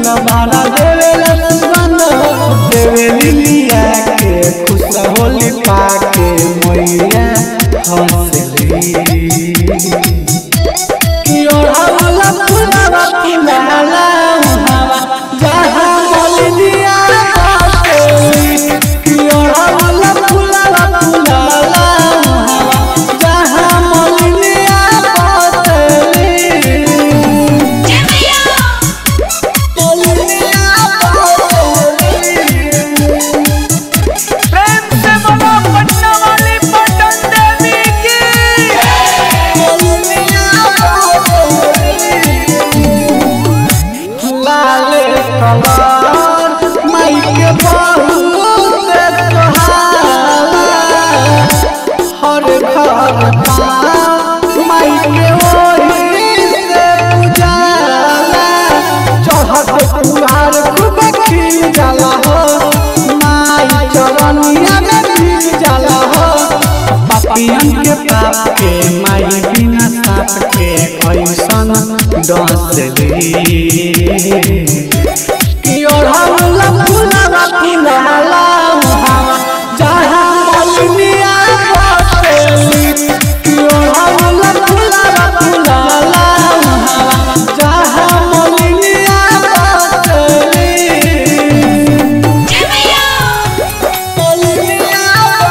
भाड़ा देवेला सुगंध देवेली लिया के खुश होली पाके मैया हंसली कि ओढ़ावला फुलावा फुलाला उहावा जहाँ मलिनिया बसेली कि ओढ़ावला फुलावा फुलाला उहावा जहाँ मलिनिया बसेली मलिनिया बसेली प्रेम से बोलो पटना वाली पटन देवी की लाले कलर माइके बहुत कहाला हर घर माइके ओही से उजाला चढ़त कुहार खूब खिल जाला हो माई चरनिया में खिल जाला हो पापियन के पाप के माई बिना साप के ऐसन डसली कि ओढ़ावला फुलावा फुलाला उहावा जहाँ मलिनिया बसेली कि ओढ़ावला फुलावा फुलाला उहावा जहाँ मलिनिया बसेली मलिनिया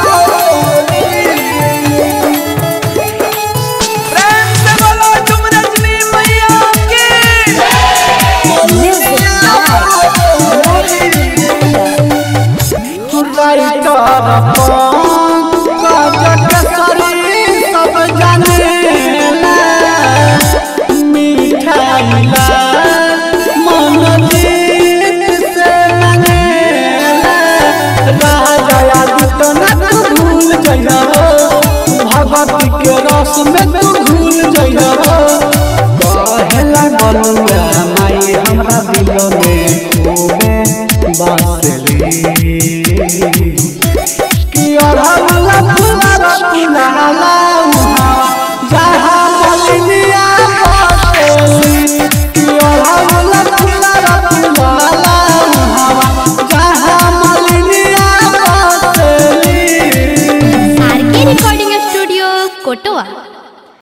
बसेली प्रेम से बोलो तुम रजनी मैया की भगवती के रस में तू घुल